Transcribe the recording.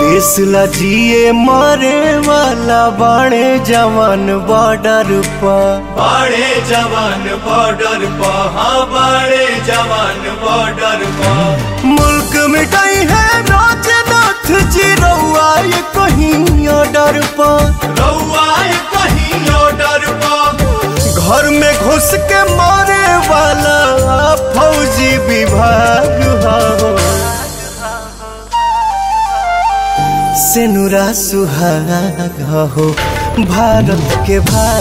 देश ला जिए मरे वाला बाणे जवान बॉर्डर पर बड़े जवान बॉर्डर पर हाँ बड़े जवान बॉर्डर पर मुल्क मिटाई है राज नाथ जी रउआ ये कहीं ऑर्डर पर रउआ कहीं ऑर्डर पर घर में घुस के मारे वाला फौजी विभाग हो सेनुरा सुहाग हो भारत के भाग